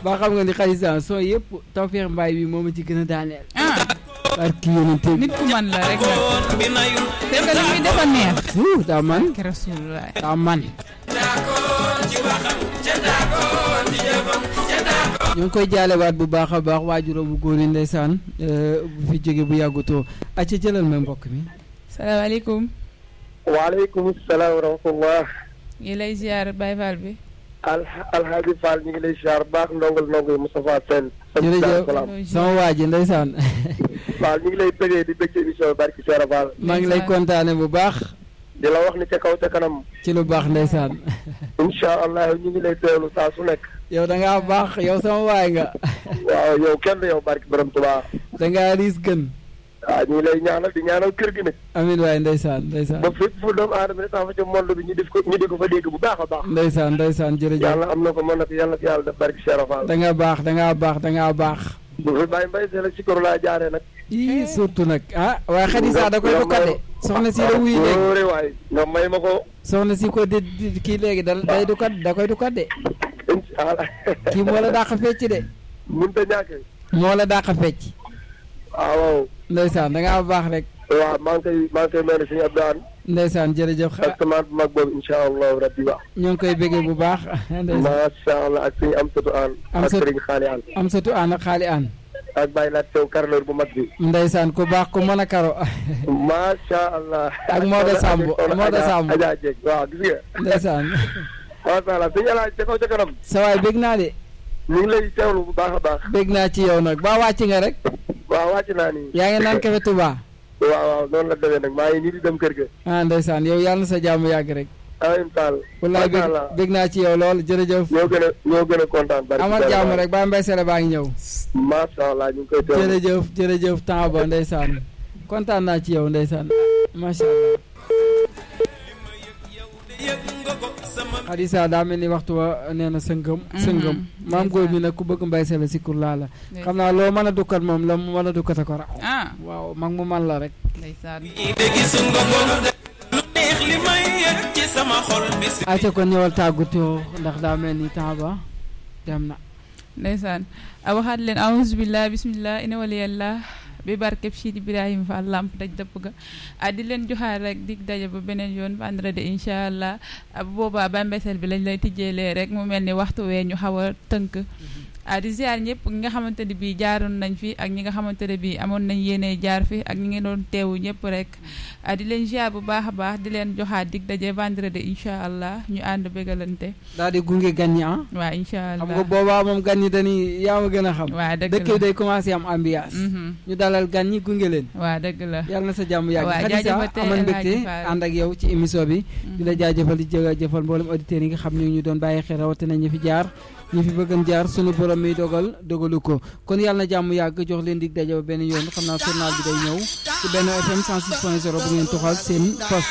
ba xam nga ni xalisa soo yëpp Tawfekh Mbaye bi moom a ci gën a daaneel ah barki yonente bi nit ku man la rek nag te nga li muy defa neex Wuu, daa man ki rasulullah daa man ñu ngi koy jaalewaat bu baax a baax waajuram bu góor yi ndeysaan euh, bu fi jóge bu yàggutoo acca jëlal ma mbokk mi salaamaaleykum waaleykum salaam wa rahmatullah ngi lay ziar Baye Fall bi alha alhaaji Fall ñu ngi lay ziar baax ndongal ndongo yi Moustapha Sène jërëjëf salaam sama waa ji ndeysaan Fall ñu ngi lay bëggee di bëgg émission bi barki Seera Fall maa ngi lay kontaane bu baax di la wax ni ca kaw ca kanam ci lu baax ndeysaan incha allah ñu ngi lay teewlu saa su nekk yow da ngaa baax yow sama waay nga waaw yow kenn yow barki borom Tuubaa da ngaa riis gën waaw ñu ngi lay ñaanal di ñaanal kër gi nag amin waay ndeysaan ndeysaan ba fépp fu doomu aadama ne tax fa ca monde bi ñu def ko ñu di ko fa dégg bu baax a baax ndeysaan ndeysaan jërëjëf yàlla am na ko mën na ko yàlla ko yàlla def barki Seera Fall da nga baax da ngaa baax da ngaa baax bu fi bàyyi mbay see la si koro laa jaaree nag ii surtout nag ah waaye xadisa da koy du kadde soxna si la wuy léegi wóore waay nga may ma ko soxna si ko di di- kii léegi da day du kat da koy du kadde incha allah kii moo la dàq fecc de mënut a ñàkk moo la dàq fecc waaw waaw ndeysaan da ngaa baax rek waaw maa ngi koy maa ngi koy mel ne suñu Abdou ndeysaan jërëjëf xa- ak semence bu mag boobu incha allahu rabbi wa ñoo ngi koy béggee bu baax ndeysaan macha allah ak suñu am satu aan Am ak satu- sëriñ xaali aan am satu aan ak xaali aan ak bàyyi laat tew karleur bu mag bi ndeysaan ku baax ku mën a karo macha allah Ak Maodo Samb, Maodo Samb. Adja Dieng waaw gis nga ndeysaan macha allah suñu alaaj ca kaw ca kanam sa waay bég naa de ñu ngi lay teewlu bu baax a baax bég naa ci yow nag ba wàcc nga rek waaw wàcc naa nii yaa ngi naan kafe Touba waaw waaw noonu la demee nag maa ngi nii di dem kër ga ah ndeysaan yow yàlla na sa jàmm yàgg rek amin taal wallaay bég macha allah bég naa ci yow lool jërëjëf ñoo gën a ñoo gën a kontaan bari amal jàmm rek ba mbay sele baa ngi ñëw macha allah ñu ngi koy teewlu jërëjëf jërëjëf temps ba ndeysaan kontaan naa ci yow ndeysaan macha allah xadisa daa mel ni waxtu wa nee na sëngëm sëngëm maam góor mi nag ku bëgg mbay sele si kur laa la xam naa loo mën a dukkat moom la mu mën a dukkat a ko raw ah waaw mag mu man la rek ndeysaan acca kon ñëwal tàggutoo ndax daa mel ni temps ba dem na ndeysaan a waxaat leen auzu billah bismillah ina waliyallah bi barkeb Sidi Ibrahima Fall lamp daj dëpp ga ah di leen joxaat rek dig daje ba beneen yoon vendredi incha allah ah bu boobaa ba mbesel bi lañ lay tijjeelee rek mu mel ni waxtu wee ñu xaw a tënk ah di ziar ñëpp ñi nga xamante ne bii jaaroon nañ fi ak ñi nga xamante ne bii amoon nañ yéene jaar fi ak ñi ngeen doon teewu ñëpp rek ah di leen ziar bu baax a baax di leen joxaat dig daje vendredi incha allah ñu ànd bégalante daal di gunge gan ñi ah waa incha xam allah nga boobaa moom gan ñi dañuy yaa ma gën a xam waa dëgg dëkk la yi day commencé am ambiance Mhm. ñu dalal gan ñi gunge leen waa dëgg la yàlla na sa jàmm yàgg waaw Khadija jaajëfal amal El mbégte Hadji Fall. ànd ak yow ci émission bi di la jaajëfal di jaajëfal mboolem auditeurs yi nga xam ne ñu doon bàyyi xel rawatina ñi fi jaar ñi fi bëggan jaar sunu borom mi dogal dogalu ko kon yàlla na jàmm yàgg jox leen dig daje ba benn yoon xam naa journal bi day ñëw ci benn FM 106.0 bu ngeen toxal seen poste